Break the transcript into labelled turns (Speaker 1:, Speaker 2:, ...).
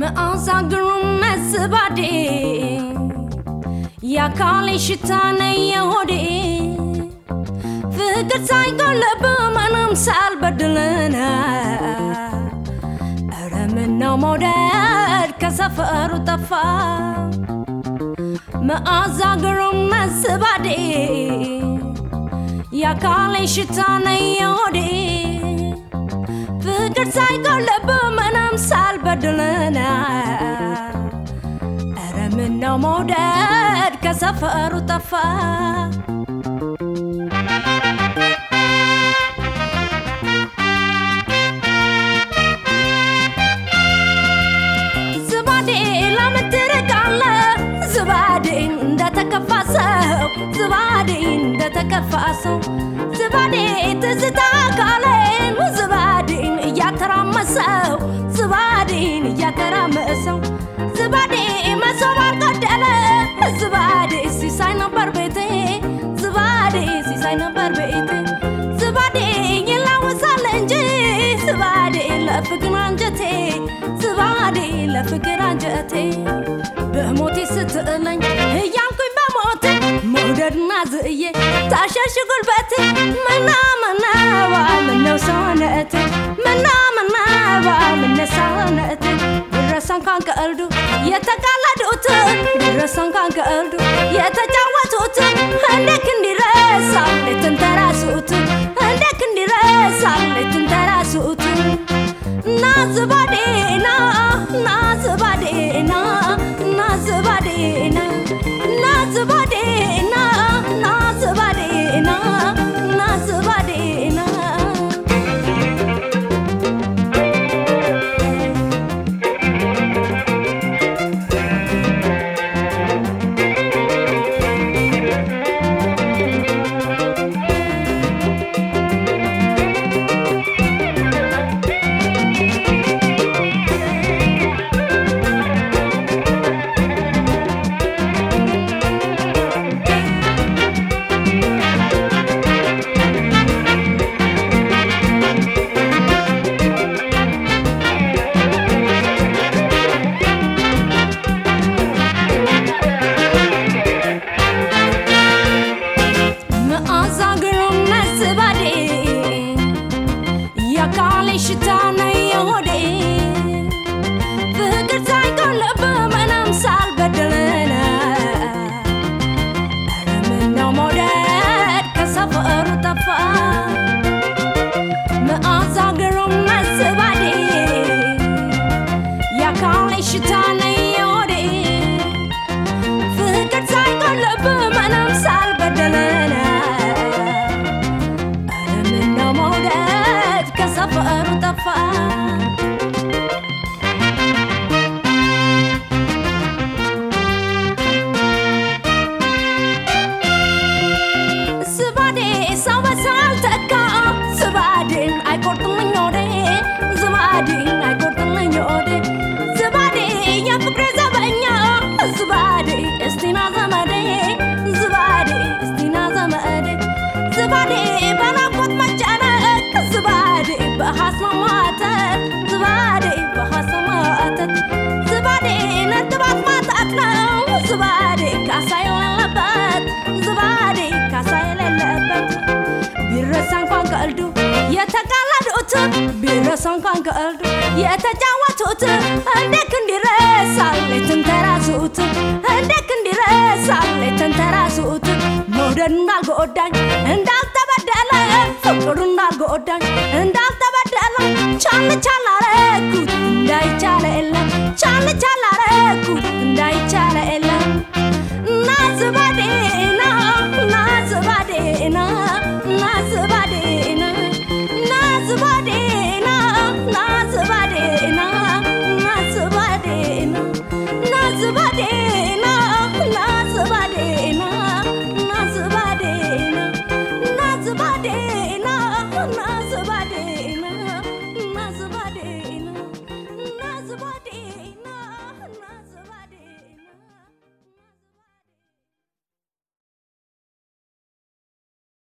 Speaker 1: መዓዛ ግሩም መስባዴ የአካሌ ሽታ ነው የሆዴ ፍቅር ሳይጎልብ ምንም ሳልበድልና ኧረ ምነው መውደድ ከሰፈሩ ጠፋ መዓዛ ግሩም መስባዴ የአካሌ ሽታ ነው የሆዴ ፍቅር ሳይጎልብ ምንም ሳልበድልና ኧረ ምነው መውደድ ከሰፈሩ ጠፋ ዝባዴ ለምን ትርቃለህ? ዝባዴ እንደተከፋ ሰው ዝባዴ እንደተከፋ ሰው ዝባዴ ትዝታ ካሌን ዝባዴን እያተራመሰው ዝባዴን እያተራመሰው ዝባዴ መሶብ አልጎደለ ዝባዴ ሲሳይ ነበር ቤቴ ዝባዴ ሲሳይ ነበር ቤቴ ዝባዴ ይላወሳል እንጂ ዝባዴ ለፍቅር አንጀቴ ዝባዴ ለፍቅር አንጀቴ በሞቴ ስትጥለኝ እያልኩኝ በሞቴ መውደድና ዝእዬ ታሸሽ ጉልበቴ ምና ምናባ ምነው ሰውነቴ ምና ምናባ ምነ ሰውነቴ ድረስ እንኳን ከእልዱ የተቃለዱት ድረስ እንኳን ከእልዱ የተጫወቱት እንዴት እንዲረሳ ሌትን ተራሱት እንዴት እንዲረሳ ሌትን ተራሱት ና ዝባዴ ና ና ዝባዴ ና ና ዝባዴ ና ና ዝባዴ ና ና ዝባዴ ና ና ዝባዴ ና መዓዛ ግሩም መስባዴ የአካሌ ሽታ ነው የሆዴ ፍቅር ሳይጎልብ ምንም ሳልበድልና ኧረ ምነው መውደድ ከሰፈሩ ጠፋ መዓዛ ግሩም መስባዴ የአካሌ ሽታ ነው የሆዴ ፍቅር ሳይጎልብ ምንም ሳልበድልና ኧረ ምነው መውደድ ከሰፈሩ ጠፋ ዝባዴ ሰው በሳል ተካ ዝባዴን አይቆርጥልኝ ወዴ ዝባዴን አይቆርጥልኝ ወዴ ዝባዴ የፍቅሬ ዘበኛ ዝባዴ እስቲና ዘመዴ ዝባዴ እስቲና ዘመዴ ዝባዴ በናፍቆት መጨነቅ ዝባዴ በሐሳብ ማተት ዝባዴ በሐሳብ ማተት ዝባዴ ነጥባት ማጣት ነው ዝባዴ ካሳ የሌለበት ዝባዴ ካሳ የሌለበት ቢረሳ እንኳን ከእልዱ የተቃለዱት ቢረሳ እንኳን ከእልዱ የተጫወቱት እንዴት እንዲረሳ ሌትን ተራሱት እንዴት እንዲረሳ ሌትን ተራሱት መውደድ እንዳልጎዳኝ እንዳልተበደለ ፍቅሩ እንዳልጎዳኝ እንዳልተበደለ ቻል ቻል አረኩት እንዳይቻለ የለ ቻል ቻል አረኩት